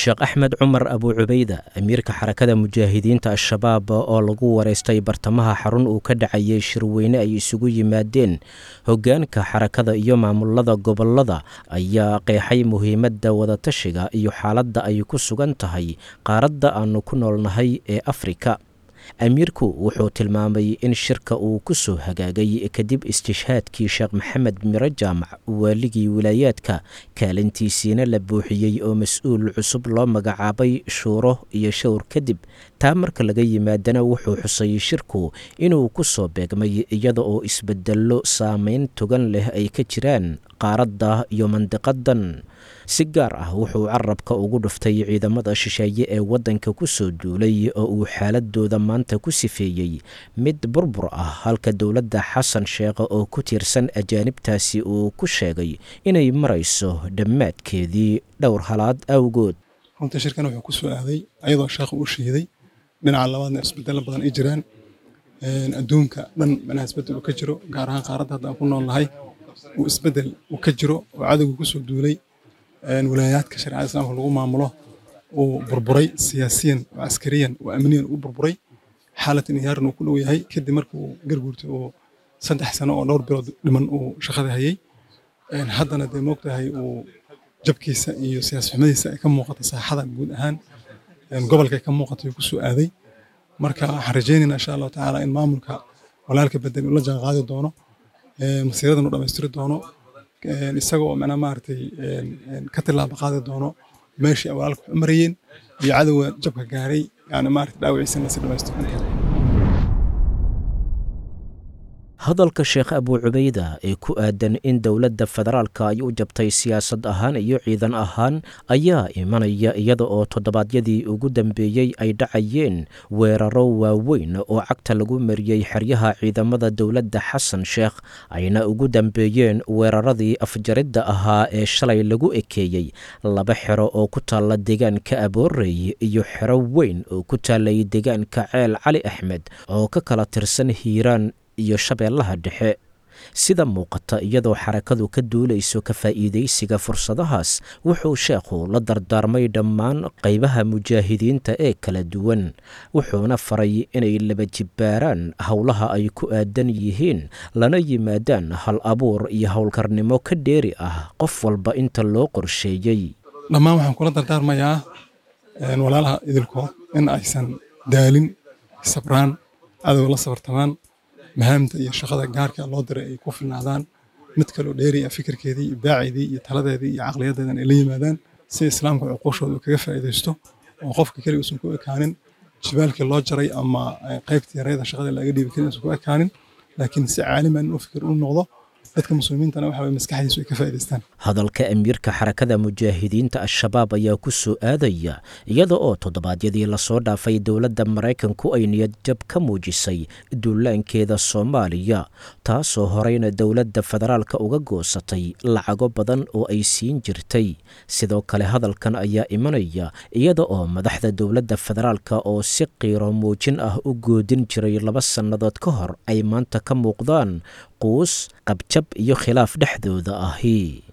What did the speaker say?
sheekh axmed cumar abu cubayda amiirka xarakada mujaahidiinta al-shabaab oo lagu wareystay bartamaha xarun uu ka dhacayay shirweyne ay isugu yimaadeen hoggaanka xarakada iyo maamulada gobolada ayaa qeexay muhiimadda wadatashiga iyo xaaladda ay ku sugan tahay qaaradda aannu ku noolnahay ee afrika amiirku wuxuu tilmaamay in shirka uu ku soo hagaagay kadib istishhaadkii sheekh maxamed miro jaamac waaligii wilaayaadka kaalintiisiina la buuxiyey oo mas-uul cusub loo magacaabay shuuro iyo showr kadib taa marka laga yimaadana wuxuu xusay shirku inuu ku soo beegmay iyada oo isbedello saameyn togan leh ay ka jiraan qaaradda iyo mandiqadan si gaar ah wuxuu carabka ugu dhuftay ciidamada shisheeye ee waddanka ku soo duulay oo uu xaaladooda maanta ku sifeeyey mid burbur ah halka dowladda xasan sheekh oo ku tiirsan ajaanibtaasi uu ku sheegay inay marayso dhammaadkeedii dhowr halaad awgood runtii shirkan wuxuu ku soo aaday ayadoo sheekhu u shiiday dhinaca labaadna isbedelo badan ay jiraan adduunka dhan manaha isbedel uu ka jiro gaar ahaan qaaradda hadda aan ku nool nahay uu isbedel uu ka jiro oo cadowga ku soo duulay wilaayaadka shareecada islaamka lagu maamulo uu burburay siyaasiyan oo askariyan oo amniyan u burburay xaalad inhiyaaran uu ku dhow yahay kadib markii uu garguurtay uu saddex sano oo dhowr bilood dhiman uu shaqada hayay haddana dee moogtahay uu jabkiisa iyo siyaas xumadiisa ay ka muuqata saaxada guud ahaan gobolka ay ka muuqata uu ku soo aaday marka waxaan rajaynaynaa insha allahu tacaala in maamulka walaalka bedel uu la jaan qaadi doono masiiradan uu dhammaystiri doono isaga oo macnaa maaragtay ka tilaaba qaadi doono meeshii ay walaalka wax u marayeen iyo cadowga jabka gaaray yani maaragtay dhaawiciisa in lasi dhamaystiran karo hadalka sheekh abuu cubayda ee ku aadan in dowladda federaalka ay u jabtay siyaasad ahaan iyo ciidan ahaan ayaa imanaya iyada oo toddobaadyadii ugu dambeeyey ay dhacayeen weeraro waaweyn oo cagta lagu mariyey xeryaha ciidamada dowladda xasan sheekh ayna ugu dambeeyeen weeraradii afjaridda ahaa ee shalay lagu ekeeyey laba xero oo ku taalla deegaanka aboorey iyo xero weyn oo ku taallay deegaanka ceel cali axmed oo ka kala tirsan hiiraan iyo shabeellaha dhexe sida muuqata iyadoo xarakadu ka duulayso ka faa'iidaysiga fursadahaas wuxuu sheekhu la dardaarmay dhammaan qaybaha mujaahidiinta ee kala duwan wuxuuna faray inay laba jibbaaraan howlaha ay ku aadan yihiin lana yimaadaan hal abuur iyo howlkarnimo ka dheeri ah qof walba inta loo qorsheeyey dhammaan waxaan kula dardaarmayaa walaalaha idilkood in aysan daalin sabraan cadowga la sabartamaan mahaamta iyo shaqada gaarka loo diray ay ku filnaadaan mid kaloo dheeri ah fikirkeedii iyo baaceedii iyo taladeedii iyo caqliyadeedan ay la yimaadaan si islaamka cuquushooda uu kaga faa'iidaysto oo qofka keliga uusan ku ekaanin jibaalkii loo jaray ama qaybtii yareeda shaqada laga dhiibi karin uusan ku ekaanin laakiin si caaliman u fikir u noqdo dadka muslimiintana waxa maskaxdiisu ay ka faa'iidaystaan hadalka amiirka xarakada mujaahidiinta al-shabaab ayaa ku soo aadaya iyada oo toddobaadyadii lasoo dhaafay dowladda maraykanku ay niyadjab ka muujisay duulaankeeda soomaaliya taasoo horeyna dowladda federaalka uga goosatay lacago badan oo ay siin jirtay sidoo kale hadalkan ayaa imanaya iyada oo madaxda dowladda federaalka oo si qiiro muujin ah u goodin jiray laba sannadood ka hor ay maanta ka muuqdaan quus qabjab iyo khilaaf dhexdooda ahi